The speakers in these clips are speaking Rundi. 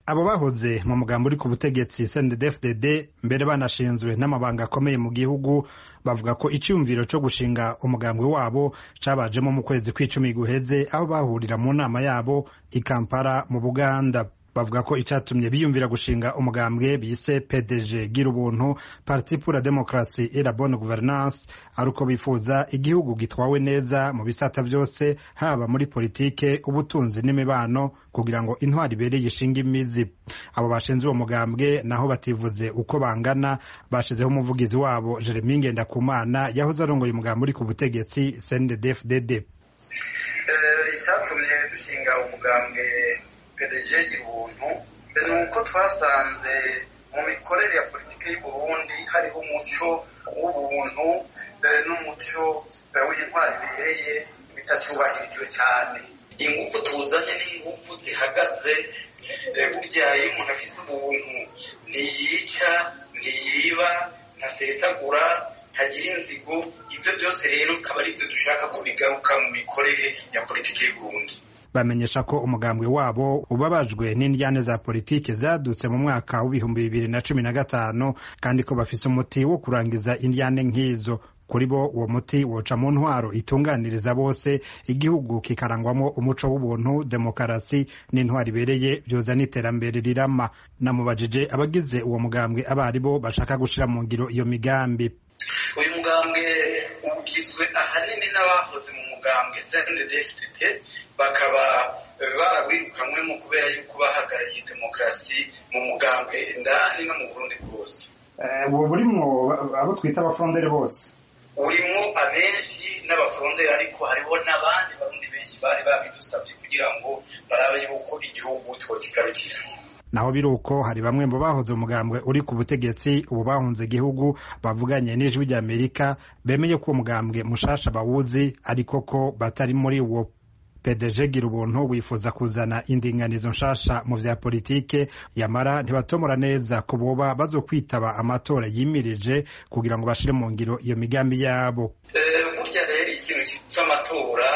abo bahoze mu mugambo uri ku butegetsi CNDD-FDD mbere banashinzwe n'amabanga akomeye mu gihugu bavuga ko iciyumviro co gushinga umugambwe wabo cabajemo mu kwezi kw'icumi guheze aho bahurira mu nama yabo i Kampala mu Buganda bavuga ko icatumye biyumvira gushinga umugambwe bise PDG gira ubuntu Parti pour la démocratie et la bonne gouvernance ari uko bifuza igihugu gitwawe neza mu bisata vyose haba muri politike ubutunzi n'imibano kugira ngo intwari ibereye ishinga imizi abo bashinze uwo mugambwe naho bativuze uko bangana bashizeho umuvugizi wabo Jeremy Ngendakumana yahoze arongoye umugambi uri ku butegetsi CNDD-FDD icyatumye dushinga umugambwe PDG ibuntu ni uko twasanze mu mikorere ya politiki y'u Burundi hariho umuco w'ubuntu n'umuco w'intwari bihereye bitacubahirijwe cyane ingufu tuzanye n'ingufu zihagaze burya iyo umuntu afise ubuntu ntiyica ntiyiba ntasesagura ntagira inzigo ibyo byose rero akaba ari byo dushaka ko bigaruka mu mikorere ya politiki y'u Burundi bamenyesha ko umugambwe wabo ubabajwe n'indyane za politiki zadutse mu mwaka w'ibihumbi bibiri na cumi na gatanu kandi ko bafise umuti wo kurangiza indyane nk'izo kuri bo uwo muti woca mu ntwaro itunganiriza bose igihugu kikarangwamo umuco w'ubuntu demokarasi n'intwaro ibereye byoza n'iterambere rirama namubajije abagize uwo mugambwe abo ari bo bashaka gushira mu ngiro iyo migambi uyu mugambwe ugizwe ahanini n'abahoze mu mugambwe CNDD-FDD bakaba barawirukanywemo kubera yuko bahagarariye demokarasi mu mugambwe indani no mu Burundi bwose ubu burimwo abo twita abafondere bose urimwo abenshi n'abafondere ariko hariho n'abandi barundi benshi bari babidusabye kugira ngo barabe yuko igihugu twokigarukira naho biri uko hari bamwe mu bahoze umugambwe uri ku butegetsi ubu bahunze igihugu bavuganye n'ijwi ry'amerika bemeye ko uwo mugambwe mushasha bawuzi ariko ko batari muri wo PDG gira ubuntu wifuza kuzana indinganizo nshasha mu vya politike yamara ntibatomora neza ko boba bazokwitaba amatora yimirije kugira ngo bashire mu ngiro iyo migambi yabo burya rero ikintu cy'amatora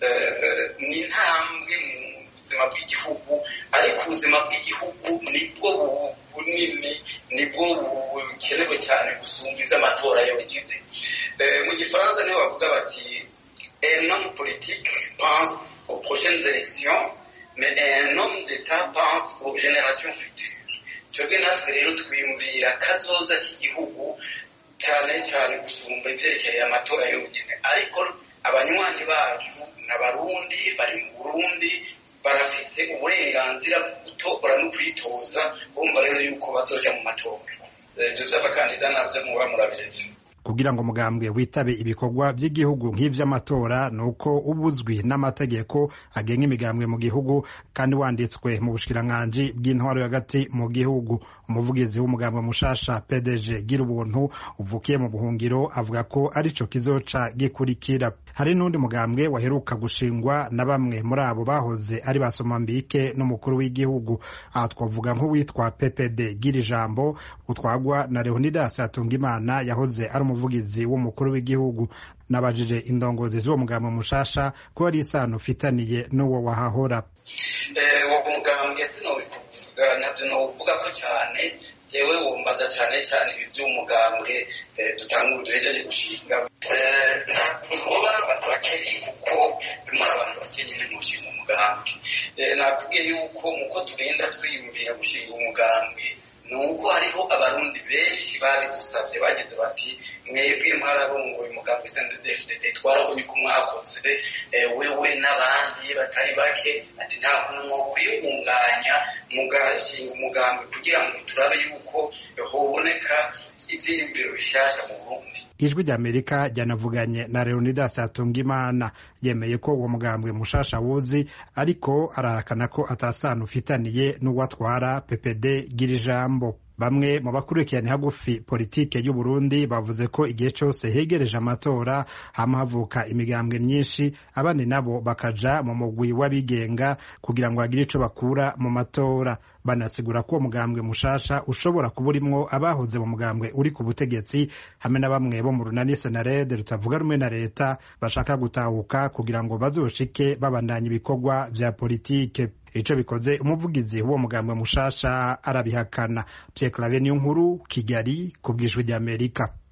ni intambwe mu buzima bw'igihugu ariko ubuzima bw'igihugu nibwo bunini nibwo bukenewe cyane gusumba iby'amatora yonyine mu gifaransa niho bavuga bati un homme politique pense aux prochaines élections mais un homme d'État pense aux générations futures twebwe natwe rero twiyumvira kazoza k'igihugu cyane cyane gusumba ibyerekeye amatora yonyine ariko abanywanyi bacu n'abarundi bari mu burundi barafise uburenganzira bwo gutora no kwitoza bumva rero yuko bazoja mu matora ibyo vy'abakandida navyo muba murabiretse kugira ngo umugambwe witabe ibikorwa by'igihugu nk'ivy'amatora ni uko uba uzwi n'amategeko agenga imigambwe mu gihugu kandi wanditswe mu bushikiranganji bw'intwaro hagati mu gihugu umuvugizi w'umugambwe mushasha pdg gira ubuntu uvukiye mu buhungiro avuga ko arico kizoca gikurikira hari n'undi mugambwe waheruka gushingwa na bamwe muri abo bahoze ari basomambike n'umukuru w'igihugu aha twavuga nk'uwitwa ppd gira ijambo utwagwa na leonidas hatungimana yahoze ari umuvugizi w'umukuru w'igihugu nabajije indongozi z'uwo mugambwe mushasha ko ari isano ufitaniye n'uwo wahahora uwo mugambwe sinobivuga nabyo novuga ko cyane jewe wumbaza cyane cyane ibi by'umugambwe dutanga uduhejeje gushinga muba abantu bakeye kuko muri abantu bakeye nyine mu gushinga umugambwe nakubwiye yuko muko tugenda twiyumvira gushinga umugambwe ni uko hariho abarundi benshi babidusabye bageze bati mwebwe mwararongoye umugambi CNDD-FDD twarabonye ko mwakoze wewe n'abandi batari bake ati nta kuntu mwokwiyungunganya mugashinga umugambi kugira ngo turabe yuko hoboneka ivyiyumviro bishasha mu Burundi ijwi ry'amerika ryanavuganye na leonidas hatungimana yemeye ko uwo mugambwe mushasha wuzi ariko arahakana ko atasano ufitaniye n'uwatwara ppd gira ijambo bamwe mu bakurikiranye hagufi politike y'u Burundi bavuze ko igihe cyose hegereje amatora hama havuka imigambwe myinshi abandi nabo bakaja mu mugwi w'abigenga kugira ngo bagire ico bakura mu matora banasigura ko uwo mugambwe mushasha ushobora kuba urimwo abahoze mu mugambwe uri ku butegetsi hamwe na bamwe bo mu runani senarede rutavuga rumwe na leta bashaka gutahuka kugira ngo bazoshike babandanya ibikorwa vya politike ico bikoze umuvugizi w'uwo mugambwe mushasha arabihakana Pierre Claver niyo nkuru Kigali ku bw'ijwi ry'Amerika